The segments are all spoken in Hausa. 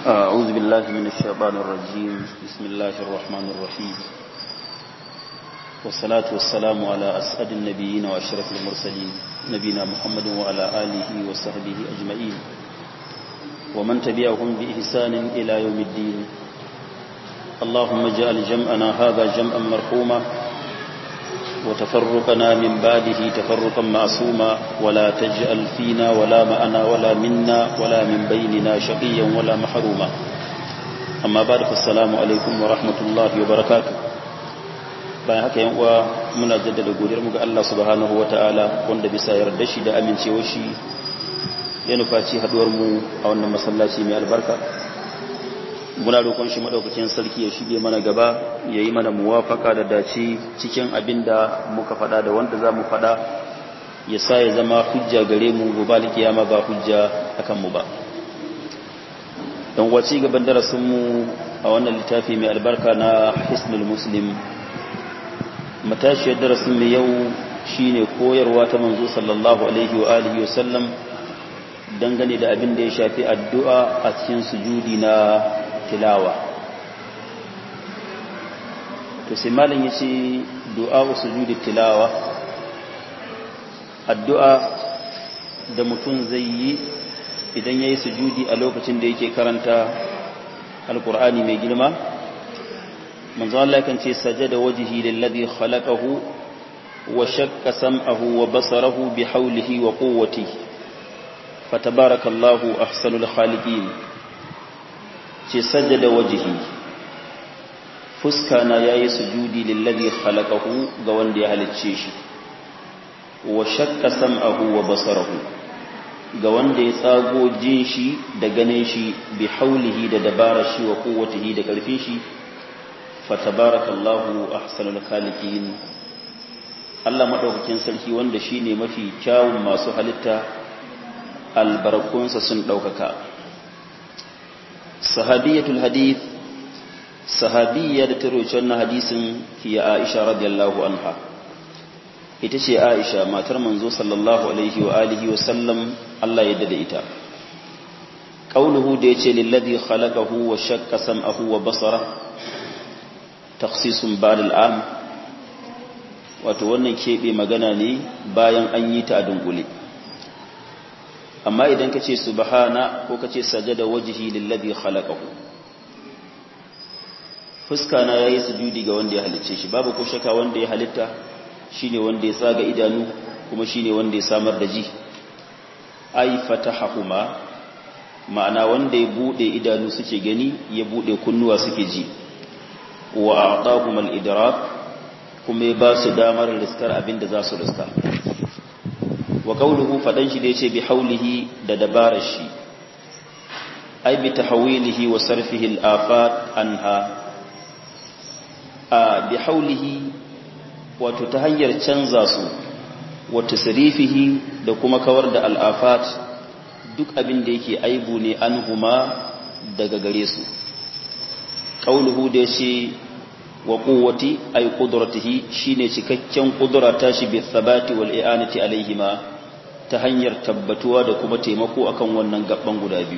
أعوذ بالله من الشيطان الرجيم بسم الله الرحمن الرحيم والصلاة والسلام على أسعد النبيين وأشرف المرسلين نبينا محمد وعلى آله وصحبه أجمعين ومن تبعهم بإحسان إلى يوم الدين اللهم اجعل جمعنا هذا جمعا مرحوما وتفرقنا من بعده تفرقا معصوما ولا تجعل فينا ولا معنا ولا منا ولا من بيننا شقيا ولا محروما أما بعد فالسلام عليكم ورحمة الله وبركاته bayan haka yan uwa muna jaddada godiyar mu ga Allah subhanahu wataala wanda bisa yarda shi da amincewar shi ya nufaci haduwar mu a wannan masallaci mai albarka muna roƙon shi madaukakin sarki ya shige mana gaba ya yi mana muwafaka da dace cikin abin da muka faɗa da wanda za mu faɗa ya sa ya zama hujja gare mu gobe kiyama ba hujja akan mu ba don waci gaban darasinmu a wannan littafi mai albarka na hisnul muslim matashiyar darasin mai yau shine koyarwa ta manzo sallallahu alaihi wa alihi wa sallam dangane da abin da ya shafi addu'a a cikin sujudi na tilawa to sai malin ya ce du'a sujudi tilawa addu'a da mutum zai yi idan ya yi sujudi a lokacin da yake karanta alkur'ani mai girma manzo Allah kan ce sajada wajhi lillazi khalaqahu wa shakka sam'ahu wa basarahu bi hawlihi wa quwwatihi fatabarakallahu ahsanul khaliqin ce sajada wajihi fuska na yayi sujudi lillazi khalaqahu ga wanda ya halicce shi wa shakka sam'ahu wa basarahu ga wanda ya tsago jin shi da ganin shi bi haulihi da dabarar shi wa quwwatihi da karfin shi fatabarakallahu ahsanul khaliqin Allah madaukakin sarki wanda shine mafi kyawun masu halitta albarkunsa sun daukaka sahabiyatul hadith sahabiyya da ta roci wannan hadisin hiya Aisha radiyallahu anha ita ce Aisha matar manzo sallallahu alaihi wa alihi wa sallam Allah ya dade ita qauluhu da yace lillazi khalaqahu wa shakka sam'ahu wa basara takhsisun ba'd al'am wato wannan kebe magana ne bayan an yi ta a dunkule amma idan ka ce subhana ko ka ce sajada wajhi lillazi khalaqahu fuska na yayi sujudi ga wanda ya halicce shi babu ko shaka wanda ya halitta shine wanda ya tsaga idanu kuma shine wanda ya samar da ji ai fatahuma ma'ana wanda ya bude idanu suke gani ya bude kunnuwa suke ji wa a'tahum al-idrak kuma ya ba su damar riskar abinda za su riska wa qawluhu fadan shi da yace bi haulihi da dabarar shi ai bi tahwilihi wa sarfihi al-afat anha a bi haulihi wato ta hanyar canza su wa tasrifihi da kuma kawar da al-afat duk abin da yake aibu ne anhuma daga gare su qawluhu da yace wa quwwati ay qudratihi shine cikakken kudura tashi bi thabati wal i'anati alaihima ta hanyar tabbatuwa da kuma taimako akan wannan gaban guda biyu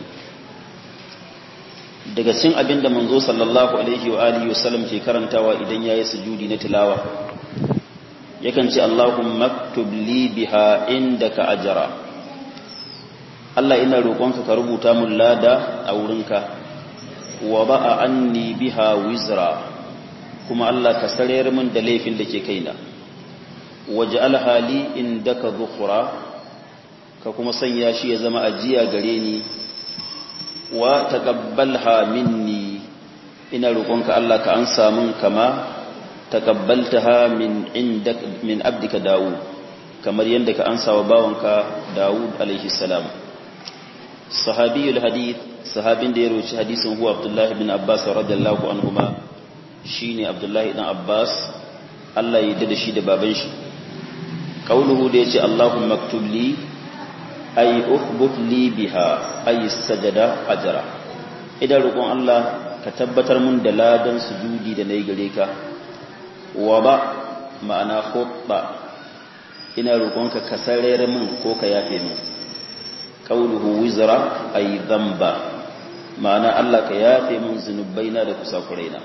daga cikin abinda manzo sallallahu alaihi wa alihi wasallam ke karantawa idan yayi sujudi na tilawa yakan ce Allahumma aktub li biha indaka ajra Allah ina roƙonka ka rubuta mun lada a wurinka wa ba'a anni biha wizra kuma Allah ka sarayar min da laifin da ke kaina waje alhali inda ka zukura ka kuma sanya shi ya zama ajiya gare ni wa taqabbalha minni ina roƙonka Allah ka ansa min kama taqabbaltaha min indak min abdika Dawud kamar yadda ka ansa wa bawanka Dawud alaihi salam sahabiyul hadith sahabin da ya roci hadisin huwa Abdullah ibn Abbas radiyallahu anhuma shine Abdullahi dan Abbas Allah ya yarda da shi da baban shi qauluhu da yace Allahumma maktub li ay ukhbut li biha ay sajada ajra idan roƙon Allah ka tabbatar mun da ladan sujudi da nayi gare ka wa ba ma'ana khutba ina roƙonka ka sarere min ko ka yafe min qauluhu wizra ay dhanba ma'ana Allah ka yafe mun zunubaina da kusakuraina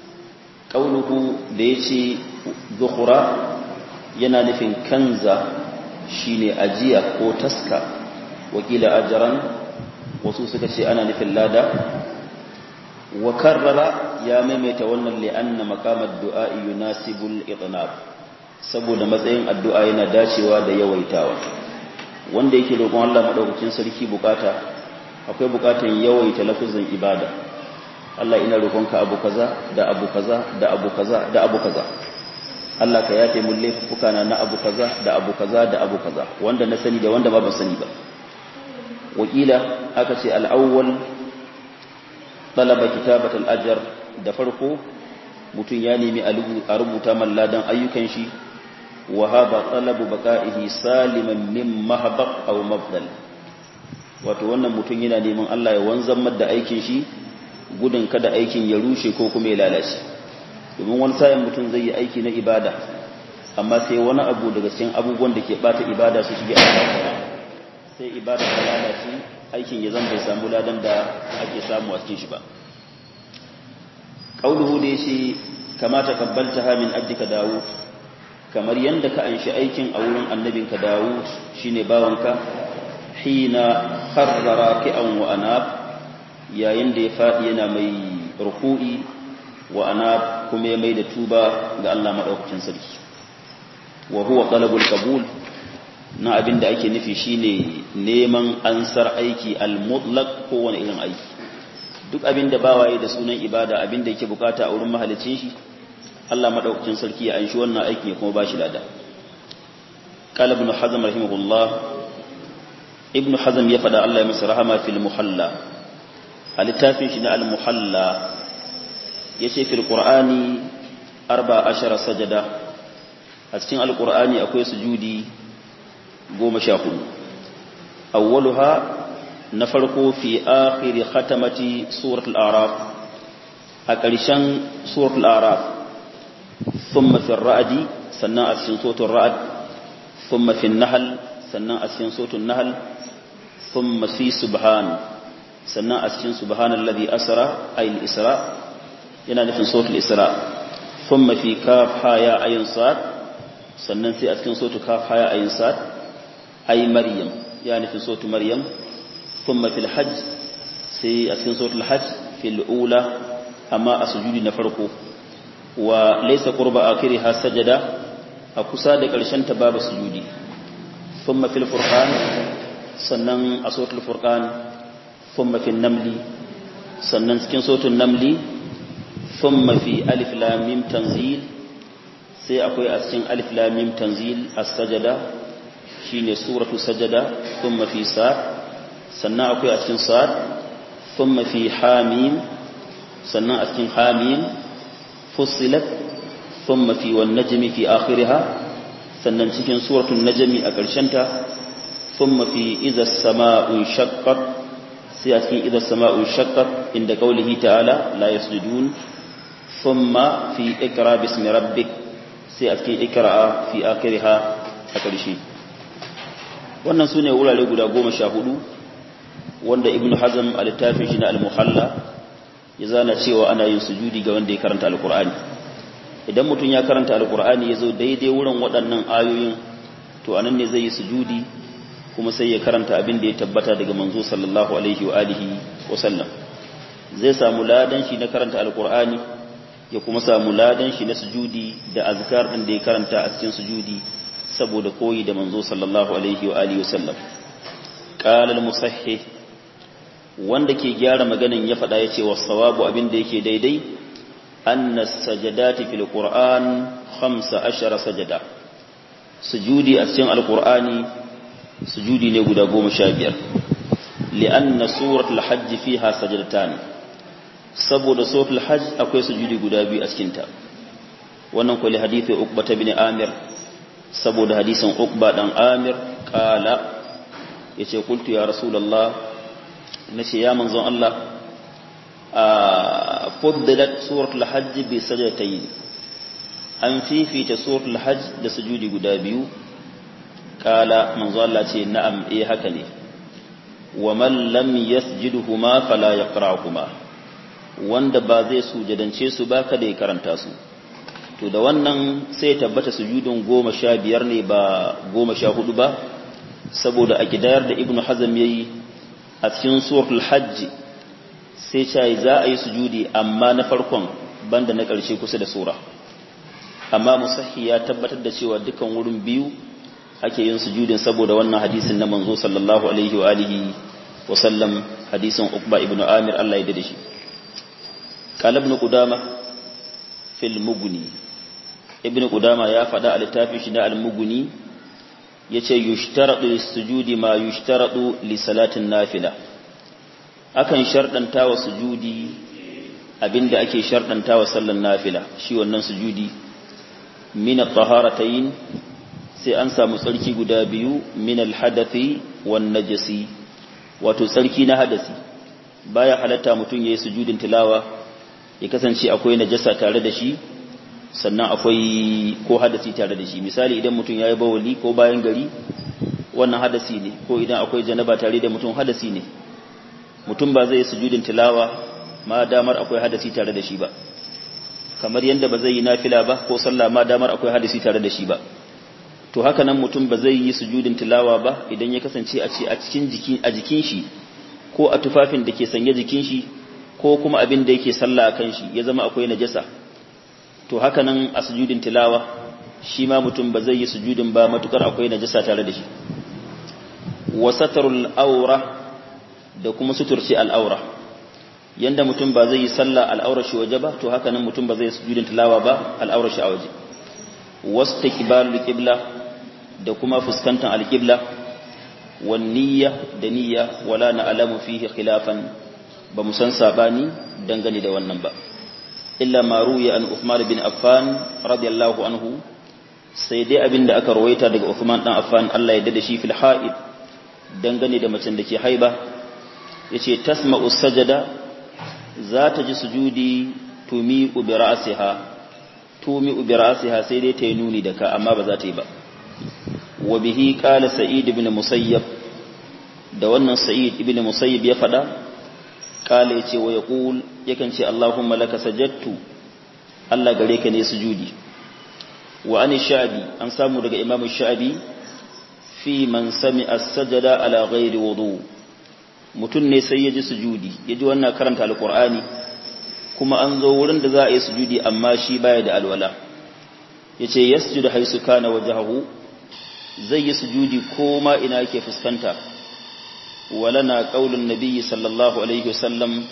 qauluhu da yace zukhura yana nufin kanza shine ajiya ko taska wakila ajran wasu suka ce ana nufin lada wa karrara ya maimaita wannan li'anna maqamad du'a yunasibul itnab saboda matsayin addu'a yana dacewa da yawaitawa wanda yake roƙon Allah madaukakin sarki bukata akwai bukatan yawaita lafuzin ibada Allah ina roƙonka abu kaza da abu kaza da abu kaza da abu kaza Allah ka yafe mun laifuka na na abu kaza da abu kaza da abu kaza wanda na sani da wanda ba ban sani ba wakila aka ce al-awwal talaba kitabat al-ajr da farko mutum ya nemi a rubuta malladan ayyukan shi wa haba talabu baqa'ihi saliman min mahbaq aw mabdal wato wannan mutum yana neman Allah ya wanzan da aikin shi gudun kada aikin ya rushe ko kuma ya lalace domin wani sayan mutum zai yi aiki na ibada amma sai wani abu daga cikin abubuwan da ke bata ibada su shige a sai ibada ta lalace aikin ya zan bai samu ladan da ake samu a cikin shi ba qauluhu da yace kamata kabbalta min ajjika dawud kamar yanda ka anshi aikin a wurin annabinka dawud shine bawanka hina kharra raki'an wa anab yayin da ya fadi yana mai ruku'i wa anab kuma ya mai da tuba ga Allah madaukakin sarki wa huwa talabul qabul na abin da ake nufi shine neman ansar aiki al-mutlaq ko wani irin aiki duk abin da bawaye da sunan ibada abin da yake bukata a wurin mahalicin shi Allah madaukakin sarki ya anshi wannan aikin ya kuma bashi lada qala ibn hazm rahimahullah ibn hazm ya fada Allah ya masa rahama fil muhalla a littafin shi na al-muhalla yace fil qur'ani 14 sajada a cikin al-qur'ani akwai sujudi goma sha hudu awwaluha na farko fi akhiri khatamati suratul araf a ƙarshen suratul araf thumma fi ra'di sannan a cikin suratul ra'd thumma fi nahl sannan a cikin suratul nahl thumma fi subhan sannan a cikin subhanallazi asra ay al-isra yana nufin suratul isra thumma fi kaf ha ya ayin sad sannan sai a cikin suratul kaf ha ya ayin sad أي مريم يعني في صوت مريم ثم في الحج سي أسكن صوت الحج في الأولى أما أسجود نفرقه وليس قرب آخرها سجدة أكساد قرشان تباب سجودي ثم في الفرقان سنن أصوت الفرقان ثم في النمل سنن سكن صوت النمل ثم في ألف لام ميم تنزيل سي أكوي أسكن ألف لام ميم تنزيل السجدة shine suratu sajada thumma fi sad sannan akwai a cikin sad thumma fi hamim sannan a cikin hamim fussilat thumma fi wan najmi fi akhiriha sannan cikin suratul najmi a ƙarshen ta thumma fi idha as-sama'u shaqqat sai a cikin idha as-sama'u shaqqat inda qawlihi ta'ala la yasjudun thumma fi ikra bismi rabbik sai a cikin ikra fi akhiriha a ƙarshe wannan su ne wurare guda goma sha hudu wanda ibn hazm a littafin shi na al-muhalla ya zana cewa ana yin sujudi ga wanda ya karanta al-qur'ani idan mutum ya karanta al-qur'ani ya zo daidai wurin waɗannan ayoyin to anan ne zai yi sujudi kuma sai ya karanta abin da ya tabbata daga manzo sallallahu alaihi wa alihi wa sallam zai samu ladan shi na karanta al-qur'ani ya kuma samu ladan shi na sujudi da azkar din da ya karanta a cikin sujudi saboda koyi da manzo sallallahu alaihi wa alihi wasallam qala al-musahhih wanda ke gyara maganin ya fada yace was-sawabu abinda yake daidai anna sajadati fil qur'an 15 sajada sujudi a cikin al-qur'ani sujudi ne guda 15 li'anna suratul hajj fiha sajadatan saboda suratul hajj akwai sujudi guda biyu a cikin ta wannan kulli hadisi uqbah bin amir saboda hadisin Uqba dan Amir kala yace qultu ya rasulullah nace ya manzon Allah a fuddilat suratul hajj bi sajdatayn an fifita suratul hajj da sujudi guda biyu kala manzon Allah ce na'am eh haka ne wa man lam yasjidhuma fala yaqra'uhuma wanda ba zai sujadance su ba kada ya karanta su to da wannan sai ya tabbata sujudun goma sha biyar ne ba goma sha hudu ba saboda a gidayar da ibnu hazm yayi a cikin suratul hajj sai ce za a yi sujudi amma na farkon banda na ƙarshe kusa da sura amma musahhi ya tabbatar da cewa dukan wurin biyu ake yin sujudin saboda wannan hadisin na manzo sallallahu alaihi wa alihi wa sallam hadisin Uqba ibn Amir Allah ya dade shi qala ibn Qudama fil Mughni ibn Qudama ya faɗa a littafin shi na al-Mughni yace yushtaradu lis-sujudi ma yushtaradu li salatin nafila akan shardanta wa sujudi abinda ake shardanta wa sallan nafila shi wannan sujudi min at-taharatayn sai an samu tsarki guda biyu min al-hadathi wan najasi wato tsarki na hadasi baya halatta mutum yayin sujudin tilawa ya kasance akwai najasa tare da shi sannan akwai ko hadasi tare da shi misali idan mutum yayi bawali ko bayan gari wannan hadasi ne ko idan akwai janaba tare da mutum hadasi ne mutum ba zai sujudin tilawa ma damar akwai hadasi tare da shi ba kamar yadda ba zai yi nafila ba ko sallah ma damar akwai hadasi tare da shi ba to haka nan mutum ba zai yi sujudin tilawa ba idan ya kasance a ce a cikin jikin a jikin shi ko a tufafin da ke sanye jikin shi ko kuma abin da yake sallah akan shi ya zama akwai najasa to haka nan a sujudin tilawa shi ma mutum ba zai yi sujudin ba matukar akwai najasa tare da shi wa satarul aura da kuma suturci al'aura yanda mutum ba zai yi sallah al'aurar shi waje ba to haka nan mutum ba zai yi sujudin tilawa ba al'aurar shi a waje wastiqbalul qibla da kuma fuskantar alqibla wan niyya da niyya wala na'lamu fihi khilafan ba mu san sabani dangane da wannan ba illa ma ruya an Uthman bin Affan radiyallahu anhu sai dai abinda aka rawaita daga Uthman dan Affan Allah ya dade shi fil ha'id dangane da macen da ke haiba yace tasma'u sajada za ta ji sujudi tumi bi ra'siha tumi bi ra'siha sai dai ta yi nuni da ka amma ba za ta yi ba wa bihi qala sa'id ibn musayyab da wannan sa'id ibn musayyib ya fada qala yace wa yaqul yakan ce allahumma laka sajadtu Allah gare ka ne sujudi wa an sha'bi an samu daga imam sha'bi fi man sami as-sajada ala ghairi wudu mutun ne sai ya ji sujudi ya ji wannan karanta alqur'ani kuma an zo wurin da za a yi sujudi amma shi baya da alwala yace yasjudu haisu kana wajhahu zai yi sujudi ko ma ina yake fuskanta walana qaulun nabiyyi sallallahu alaihi wasallam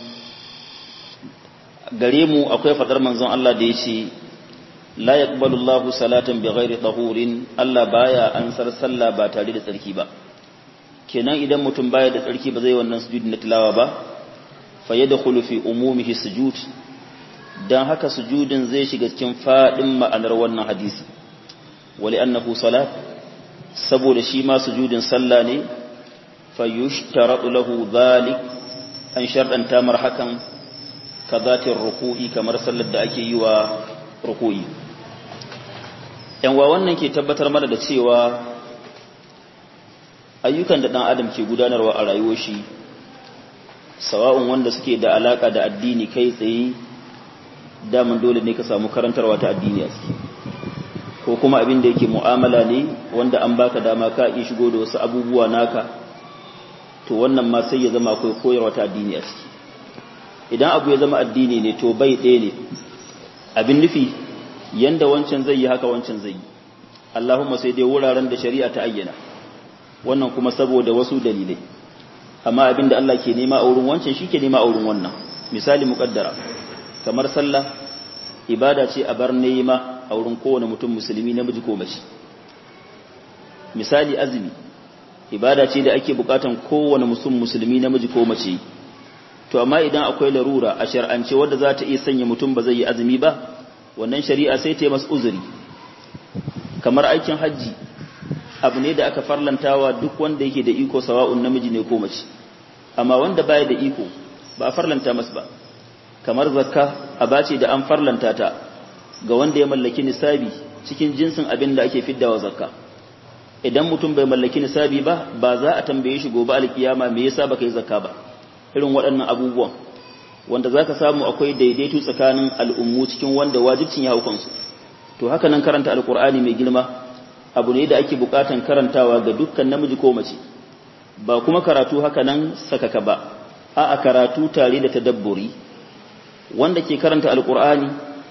gare mu akwai fadar manzon Allah da yace la yaqbalu Allahu salatan bighairi tahurin Allah baya ansar sallah ba tare da tsarki ba kenan idan mutum baya da tsarki ba zai wannan sujudi na tilawa ba fa yadkhulu fi umumihi sujud dan haka sujudin zai shiga cikin fadin ma'anar wannan hadisi wali annahu salat saboda shi ma sujudin sallah ne fa yushtaratu lahu dhalik an sharɗanta mar hakan kazatin ruku'i kamar sallar da ake yi wa ruku'i yanwa wannan ke tabbatar mana da cewa ayyukan da ɗan adam ke gudanarwa a rayuwar shi sawa'un wanda suke da alaka da addini kai tsaye daman dole ne ka samu karantarwa ta addini a ciki ko kuma abin da yake mu'amala ne wanda an baka dama ka iya shigo da wasu abubuwa naka to wannan ma sai ya zama akwai koyarwa ta addini a ciki idan abu ya zama addini ne to bai ɗaya ne abin nufi yanda wancan zai yi haka wancan zai yi Allahumma sai dai wuraren da shari'a ta ayyana wannan kuma saboda wasu dalilai amma abin da Allah ke nema a wurin wancan shi ke nema a wurin wannan misali muƙaddara kamar sallah ibada ce a bar nema a wurin kowane mutum musulmi namiji ko mace misali azumi ibada ce da ake bukatan kowane musulmi musulmi namiji ko mace to amma idan akwai larura a shar'ance wadda za ta iya sanya mutum ba zai yi azumi ba wannan shari'a sai ta yi masu uzuri kamar aikin hajji abu ne da aka farlantawa duk wanda yake da iko sawa'un namiji ne ko mace amma wanda baya da iko ba a farlanta masa ba kamar zakka aba ce da an farlanta ta ga wanda ya mallaki nisabi cikin jinsin abin da ake fiddawa zakka idan mutum bai mallaki nisabi ba ba za a tambaye shi gobe alkiyama me yasa baka yi zakka ba irin waɗannan abubuwan wanda zaka samu akwai daidaito tsakanin al'ummu cikin wanda wajibcin ya hukunsu to haka nan karanta alqur'ani mai girma abu ne da ake bukatan karantawa ga dukkan namiji ko mace ba kuma karatu haka nan sakaka ba a a karatu tare da tadabburi wanda ke karanta alqur'ani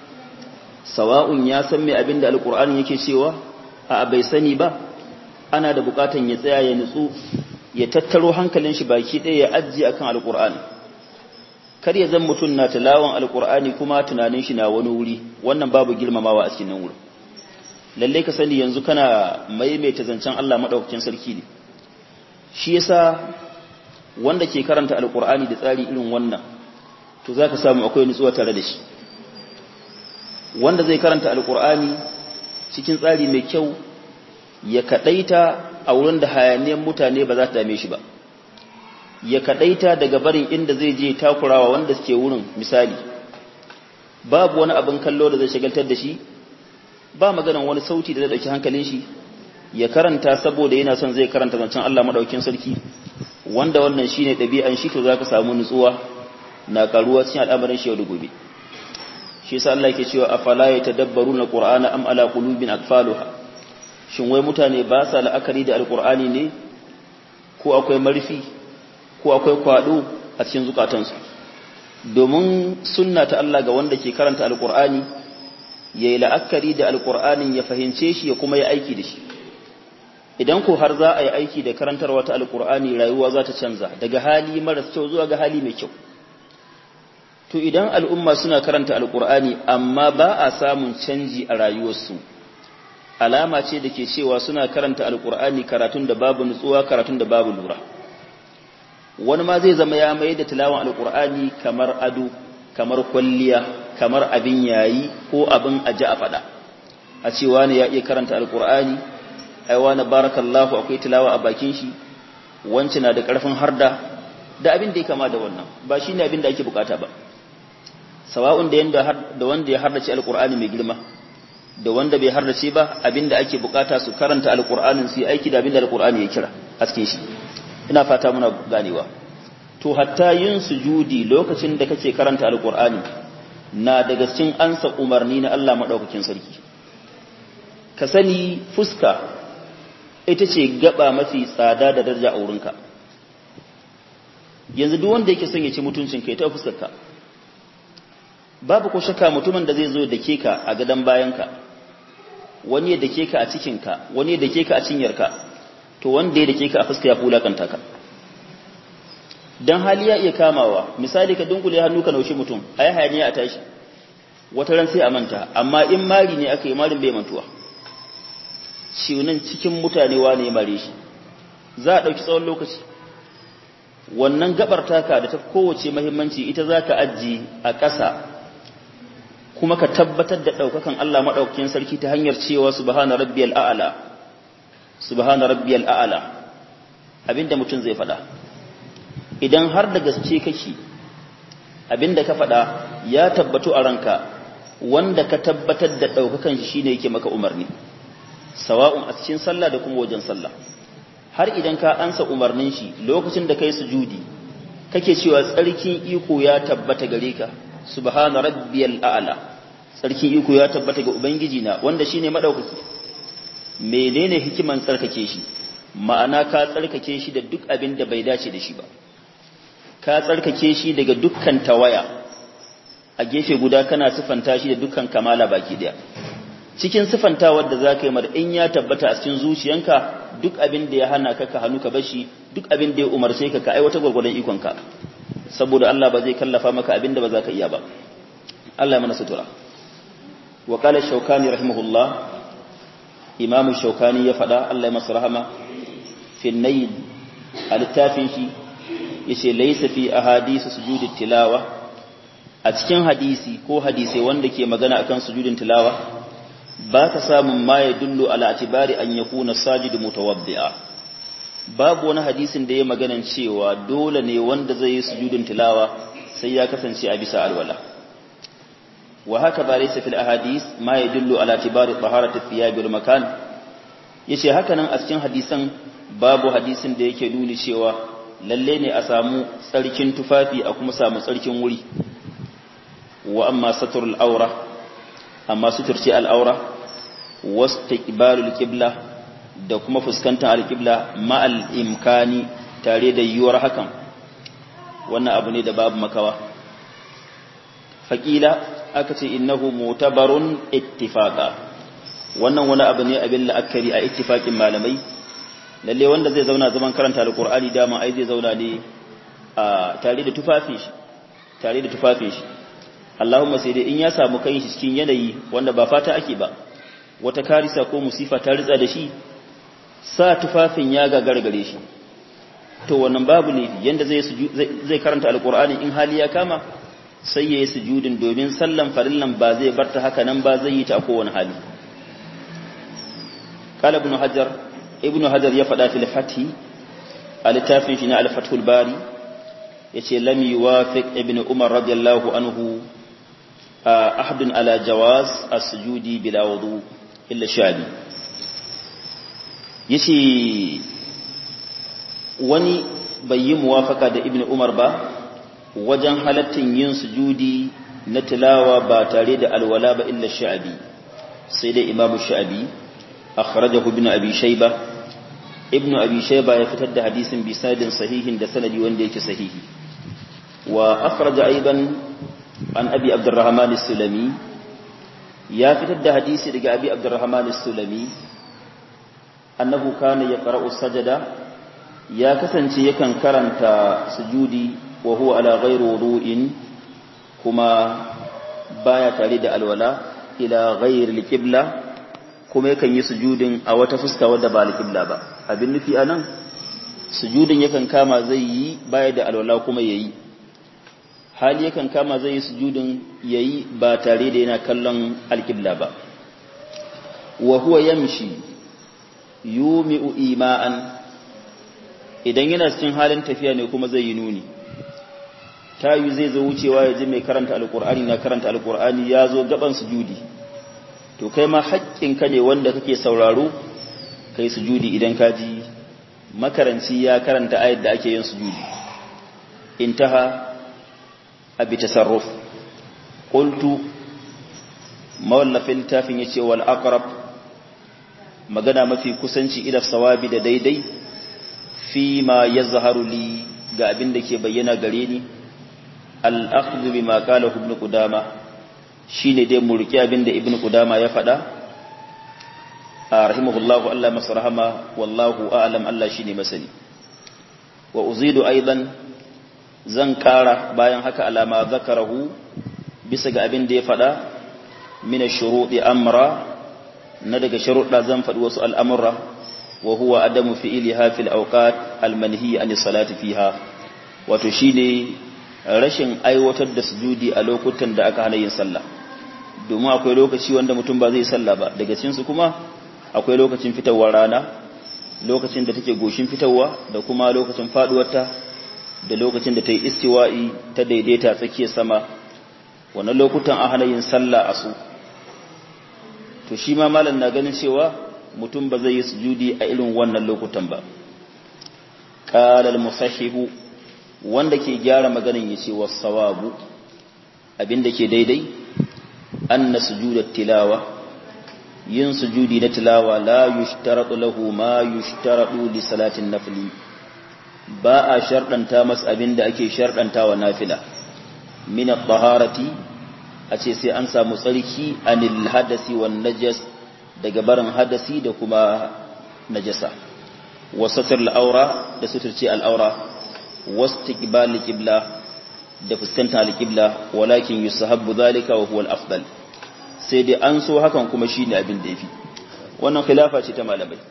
sawa'un ya san me abinda alqur'ani yake cewa a bai sani ba ana da bukatan ya tsaya ya nutsu ya tattaro hankalin shi baki ɗaya ya ajiye akan alqur'ani kar ya zan mutum na tilawan alqur'ani kuma tunanin shi na wani wuri wannan babu girmamawa a cikin wurin lalle ka sani yanzu kana maimaita zancen Allah madaukakin sarki ne shi yasa wanda ke karanta alqur'ani da tsari irin wannan to zaka samu akwai nutsuwa tare da shi wanda zai karanta alqur'ani cikin tsari mai kyau ya kadaita a wurin da hayaniyar mutane ba za ta dame shi ba ya kadaita daga barin inda zai je takurawa wanda suke wurin misali babu wani abin kallo da zai shagaltar da shi ba maganan wani sauti da zai dauki hankalin shi ya karanta saboda yana son zai karanta zancen Allah madaukakin sarki wanda wannan shine dabi'an shi to zaka samu nutsuwa na karuwa cikin al'amarin shi yau da gobe shi yasa Allah yake cewa afala yatadabbaruna qur'ana am ala qulubin akfaluha shin wai mutane ba sa la'akari da alqur'ani ne ko akwai marfi ko akwai kwado a cikin zukatansu domin sunna ta Allah ga wanda ke karanta alqur'ani yayi la'akari da alqur'anin ya fahince shi ya kuma yi aiki da shi idan ko har za a yi aiki da karantarwa ta alqur'ani rayuwa za ta canza daga hali maras kyau zuwa ga hali mai kyau to idan al'umma suna karanta alqur'ani amma ba a samun canji a rayuwarsu alama ce da ke cewa suna karanta alqur'ani karatun da babu nutsuwa karatun da babu lura wani ma zai zama ya mai da tilawan alqur'ani kamar ado kamar kwalliya kamar abin yayi ko abin aji a fada a cewa ne ya iya karanta alqur'ani ai wani barakallahu akwai tilawa a bakin shi wance na da karfin harda da abin da ya kama da wannan ba shine abin da ake bukata ba sawa'un da yanda da wanda ya hardace alqur'ani mai girma da wanda bai hardace ba abin da ake bukata su karanta alqur'anin su yi aiki da abin da alqur'ani ya kira a cikin shi ina fata muna ganewa to hatta yin sujudi lokacin da kake karanta alqur'ani na daga cikin ansa umarni na Allah madaukakin sarki ka sani fuska ita ce gaba mafi tsada da daraja a wurinka yanzu duk wanda yake son ya ci mutuncin kai ta fuskar ka babu ko shakka mutumin da zai zo da ke ka a gadan bayanka wani ya dake ka a cikinka wani ya dake ka a cinyarka to wanda ya dake ka a fuska ya fulakanta ka dan hali ya iya kamawa misali ka dunkule hannu ka naushi mutum ayi hayaniya a tashi wata ran sai a manta amma in mari ne aka yi marin bai mantuwa ciunan cikin mutane wane ya mare shi za a ɗauki tsawon lokaci wannan gabar taka da ta kowace mahimmanci ita za ka ajiye a ƙasa kuma ka tabbatar da ɗaukakan Allah maɗaukakin sarki ta hanyar cewa subhana rabbiyal a'ala subhana rabbiyal a'ala abinda mutum zai faɗa idan har da gaske kake abinda ka faɗa ya tabbatu a ranka wanda ka tabbatar da ɗaukakan shi shine yake maka umarni sawa'un a cikin sallah da kuma wajen sallah har idan ka ansa umarnin shi lokacin da kai sujudi kake cewa tsarkin iko ya tabbata gare ka subhana rabbiyal a'la tsarkin iko ya tabbata ga ubangiji na wanda shine madaukaki menene hikiman tsarkake shi ma'ana ka tsarkake shi da duk abin da bai dace da shi ba ka tsarkake shi daga dukkan tawaya a gefe guda kana sifanta shi da dukkan kamala baki daya cikin sifantawar da za ka yi in ya tabbata a cikin zuciyanka duk abin da ya hana ka ka hannu ka bashi duk abin da ya umarce ka ka aiwata gwargwadon ikonka saboda Allah ba zai kallafa maka abin da ba za ka iya ba Allah ya mana sutura wa qala shaukani rahimahullah imam shaukani ya faɗa Allah ya masa rahama fi nayd a littafin shi yace laysa fi ahadisi sujudi tilawa a cikin hadisi ko hadisi wanda ke magana akan sujudin tilawa ba ka samun ma ya dullo ala atibari an ya kuna sajidu mutawaddi'a babu wani hadisin da ya maganan cewa dole ne wanda zai yi sujudin tilawa sai ya kasance a bisa alwala wa haka ba laysa fil ahadis ma ya dullo ala atibari taharati thiyab wal makan yace haka nan a cikin hadisan babu hadisin da yake nuni cewa lalle ne a samu tsarkin tufafi a kuma samu tsarkin wuri wa amma saturul aura amma suturci al'aura wastiqbalul qibla da kuma fuskantar alqibla ma'al imkani tare da yiwuwar hakan wannan abu ne da babu makawa faƙila aka ce innahu mutabarun ittifaqa wannan wani abu ne abin la'akari a ittifaqin malamai lalle wanda zai zauna zaman karanta alqur'ani dama ai zai zauna ne a tare da tufafin shi tare da tufafin shi Allahumma sai dai in ya samu kai shi cikin yanayi wanda ba fata ake ba wata karisa ko musifa ta ritsa da shi sa tufafin ya gagargare shi to wannan babu ne yanda zai zai karanta alqur'ani in hali ya kama sai yayi sujudin domin sallan farillan ba zai barta haka nan ba zai yi ta kowane hali قال ابن حجر ابن حجر يفدا في الفتح التافين شنا الفتح الباري yace lam yuwafiq ibn umar radiyallahu anhu ahadun ala jawaz as-sujudi bila wudu illa shabi yace wani bai yi muwafaka da ibn umar ba wajen halattin yin sujudi na tilawa ba tare da alwala ba illa sha'abi sai dai imamu sha'abi akhrajahu ibn abi shayba ibn abi shayba ya fitar da hadisin bi sanadin sahihin da sanadi wanda yake sahihi wa akhraja aidan an abi abdurrahman as-sulami ya fitar da hadisi daga abi abdurrahman as-sulami annahu kana yaqra'u sajada ya kasance yakan karanta sujudi wa huwa ala ghairi wudu'in kuma baya tare da alwala ila ghairi al-qibla kuma yakan yi sujudin a wata fuska wadda ba al-qibla ba abin nufi anan sujudin yakan kama zai yi baya da alwala kuma yayi hali yakan kama zai yi sujudin yayi ba tare da yana kallon al-qibla ba wa huwa yamshi yumi'u ima'an idan yana cikin halin tafiya ne kuma zai yi nuni tayu zai zo wucewa ya ji mai karanta alkur'ani na karanta alkur'ani ya zo gaban sujudi to kai ma haƙƙinka ne wanda kake sauraro kai sujudi idan ka ji makaranci ya karanta ayat da ake yin sujudi intaha abi tasarruf qultu mawallafin tafin yace wal aqrab magana mafi kusanci ila sawabi da daidai fi ma yazharu li ga abin da ke bayyana gare ni al'akhdhu bima qala ibn qudama shine dai mu riki abinda ibn qudama ya faɗa a rahimahullahu Allah masa rahama wallahu a'lam Allah shine masani wa uzidu aidan zan kara bayan haka alama zakarahu bisa ga abin da ya faɗa min ash-shuruɗi amra na daga sharuɗa zan faɗi wasu al'amura wa huwa adamu fi'liha fil awqat al-manhi an salati fiha wato shine rashin aiwatar da sujudi a lokutan da aka hana yin sallah domin akwai lokaci wanda mutum ba zai sallah ba daga cikin su kuma akwai lokacin fitowar rana lokacin da take goshin fitowa da kuma lokacin faduwarta da lokacin da ta yi istiwa'i ta daidaita tsakiyar sama wannan lokutan a hana yin sallah a su to shi ma malam na ganin cewa mutum ba zai yi sujudi a irin wannan lokutan ba qala al-musahihu wanda ke gyara maganin ya ce wasawabu abinda ke daidai anna sujudat tilawa yin sujudi na tilawa la yushtaratu lahu ma yushtaratu li salatin nafli ba a shardanta masa abinda ake shardanta wa nafila min at-taharati a ce sai an samu tsarki anil hadasi wan najas daga barin hadasi da kuma najasa wasatar al-aura da suturci al-aura واستقبال القبلة da fuskanta alƙibla walakin yusahabbu zalika wa huwa al-afdal sai dai an so hakan kuma shine abin da yafi wannan khilafa ce ta malamai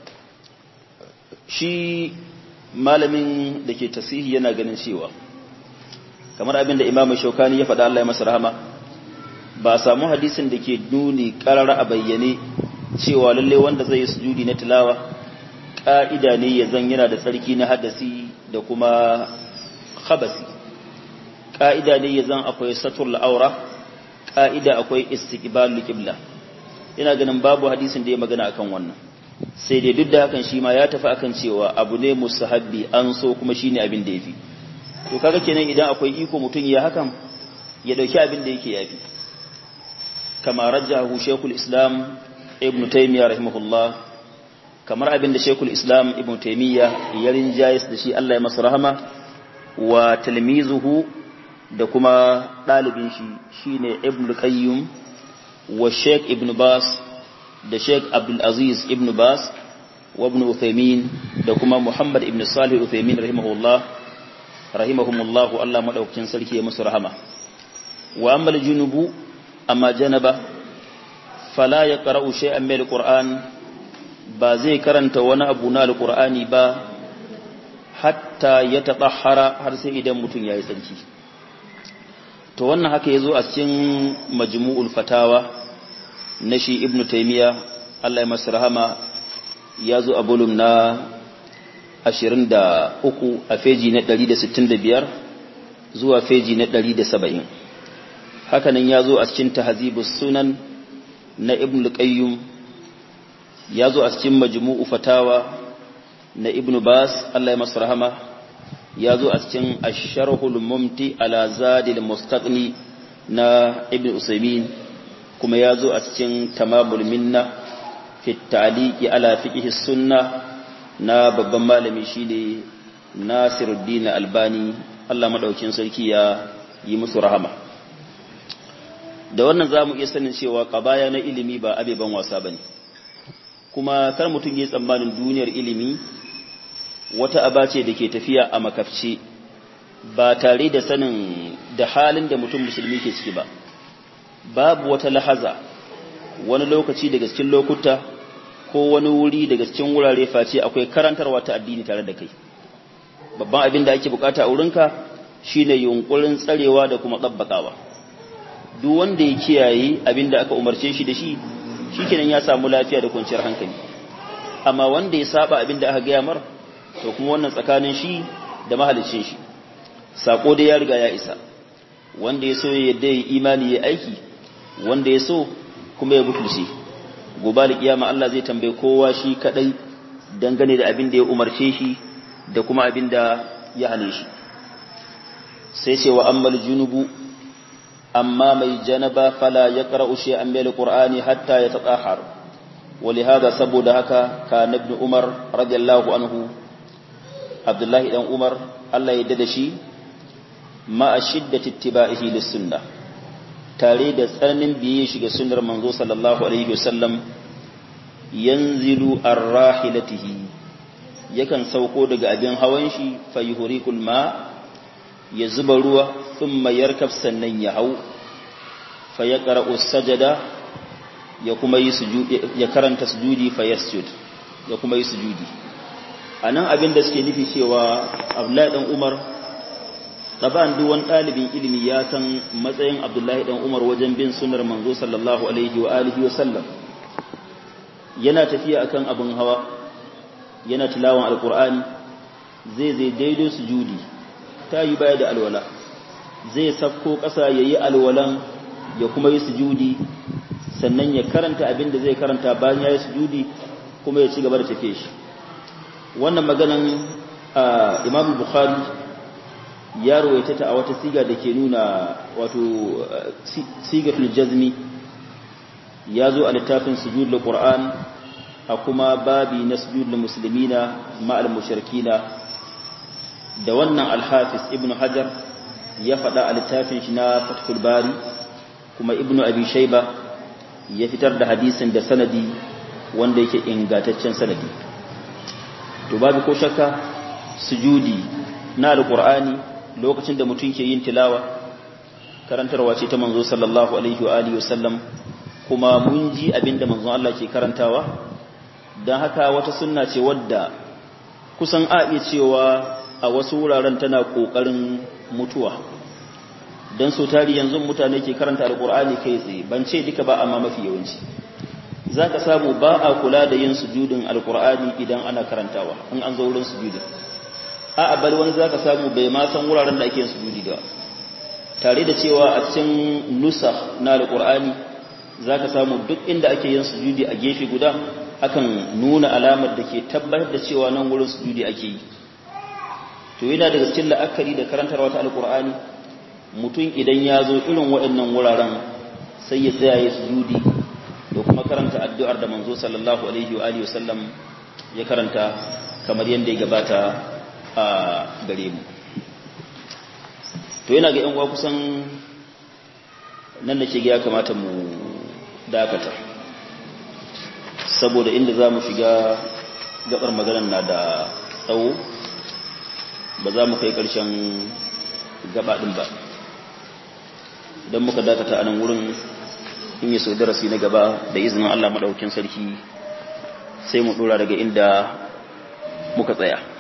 shi malamin da ke tasihi yana ganin cewa kamar abin da imamu shaukani ya faɗa Allah ya masa rahama ba samu hadisin da ke nuni ƙarar a bayyane cewa lalle wanda zai yi sujudi na tilawa ƙa'ida ne ya zan yana da tsarki na hadasi da kuma khabasi ƙa'ida ne ya zan akwai satur la'aura ƙa'ida akwai istiqbalul qibla ina ganin babu hadisin da ya magana akan wannan sai dai duk da hakan shi ma ya tafi akan cewa abu ne musahabbi an so kuma shine abin da yafi to kaga kenan idan akwai iko mutum ya hakan ya dauki abin da yake yafi kama rajjahu shaykhul islam ibn taymiyyah rahimahullah kamar abin da shaykhul islam ibn taymiyyah ya rinjayis da shi Allah ya masa rahama wa talmizuhu da kuma dalibin shi shine ibn qayyim wa shaykh ibn bas da Sheikh Abdul Aziz ibn Bas wa ibn Uthaymeen da kuma Muhammad ibn Salih Uthaymeen rahimahullah rahimahumullah Allah madaukakin sarki ya musu rahama wa amma junubu amma janaba fala yaqra'u shay'an min al-Qur'an ba zai karanta wani abu na al-Qur'ani ba hatta ya tatahhara har sai idan mutum yayi sarki to wannan haka yazo a cikin majmu'ul fatawa na shi ibnu taimiya Allah ya masa rahama ya zo a bolum na 23 a feji na 165 zuwa feji na 170 hakanan ya zo a cikin tahzibus sunan na ibnu qayyim ya zo a cikin majmu'u fatawa na ibnu bas Allah ya masa rahama ya zo a cikin asharhul mumti ala zadil mustaqni na ibnu usaymin kuma ya zo a cikin tamamul minna fi ta'liqi ala fiqhi sunna na babban malami shine Nasiruddin Albani Allah madaukin sarki ya yi musu rahama da wannan zamu iya sanin cewa qabaya na ilimi ba abeban wasa bane kuma kar mutum yi tsammanin duniyar ilimi wata aba ce da ke tafiya a makafci ba tare da sanin da halin da mutum musulmi ke ciki ba babu wata lahaza wani lokaci daga cikin lokuta ko wani wuri daga cikin wurare face akwai karantarwa ta addini tare da kai babban abin da ake bukata a wurinka shine yunkurin tsarewa da kuma tsabbakawa duk wanda ya kiyaye abin da aka umarce shi da shi shikenan ya samu lafiya da kwanciyar hankali amma wanda ya saba abin da aka gaya mar to kuma wannan tsakanin shi da mahalicin shi sako da ya riga ya isa wanda ya so ya yadda ya imani ya aiki wanda ya so kuma ya butulce gobe da kiyama Allah zai tambaye kowa shi kadai dangane da abin da ya umarce shi da kuma abin da ya hane shi sai ce wa ammal junubu amma mai janaba fala ya qara'u shay'an min alqur'ani hatta yatatahhar ولهذا saboda haka ka ibn Umar radiyallahu anhu Abdullahi dan Umar Allah ya dada shi ma a shiddati ittiba'ihi lis-sunnah tare da tsananin biye shi ga sunnar manzo sallallahu alaihi wasallam yanzilu ar-rahilatihi yakan sauko daga abin hawan shi fa yuhriqul ma ya zuba ruwa thumma yarkab sannan ya hau fa yaqra'u sajada ya kuma yi sujudi ya karanta sujudi fa yasjud ya kuma yi sujudi anan abin da suke nufi cewa Abdullahi dan Umar taban duk wani ɗalibin ilimi ya san matsayin Abdullahi dan Umar wajen bin sunnar manzo sallallahu alaihi wa alihi wa sallam yana tafiya akan abin hawa yana tilawan alqur'ani zai zai daido sujudi ta yi baya da alwala zai safko ƙasa yayi alwalan ya kuma yi sujudi sannan ya karanta abin da zai karanta bayan ya yi sujudi kuma ya ci gaba da tafiye shi wannan maganan imam bukhari ya rawaita ta a wata siga da ke nuna wato sigatul jazmi ya zo a littafin sujudul qur'an a kuma babi na sujudul muslimina ma'al mushrikina da wannan al-hafiz ibnu hajar ya faɗa a littafin shi na fathul bari kuma ibnu abi shayba ya fitar da hadisin da sanadi wanda yake ingataccen sanadi to babu ko shakka sujudi na alqur'ani lokacin da mutum ke yin tilawa karantarwa ce ta manzo sallallahu alaihi wa alihi wasallam kuma mun ji abinda manzon Allah ke karantawa dan haka wata sunna ce wadda kusan a iya cewa a wasu wuraren tana kokarin mutuwa dan so tari yanzu mutane ke karanta alqur'ani kai tsaye ban ce duka ba amma mafi yawanci zaka samu ba a kula da yin sujudin alqur'ani idan ana karantawa in an zo wurin sujudin a bal wani zaka samu bai ma san wuraren da ake yin sujudi da tare da cewa a cikin nusakh na alqur'ani zaka samu duk inda ake yin sujudi a gefe guda akan nuna alamar da ke tabbatar da cewa nan wurin sujudi ake yi to yana daga cikin la'akari da karantarwa ta alkur'ani mutum idan ya zo irin waɗannan wuraren sai ya tsaya ya sujudi da kuma karanta addu'ar da manzo sallallahu alaihi wa alihi wasallam ya karanta kamar yadda ya gabata a gare mu to yana ga yan uwa kusan nan da ke ga ya kamata mu dakata saboda inda za mu shiga gabar maganar na da tsawo ba za mu kai ƙarshen gabaɗin ba idan muka dakata a nan wurin in yi sau darasi na gaba da izinin Allah maɗaukin sarki sai mu ɗora daga inda muka tsaya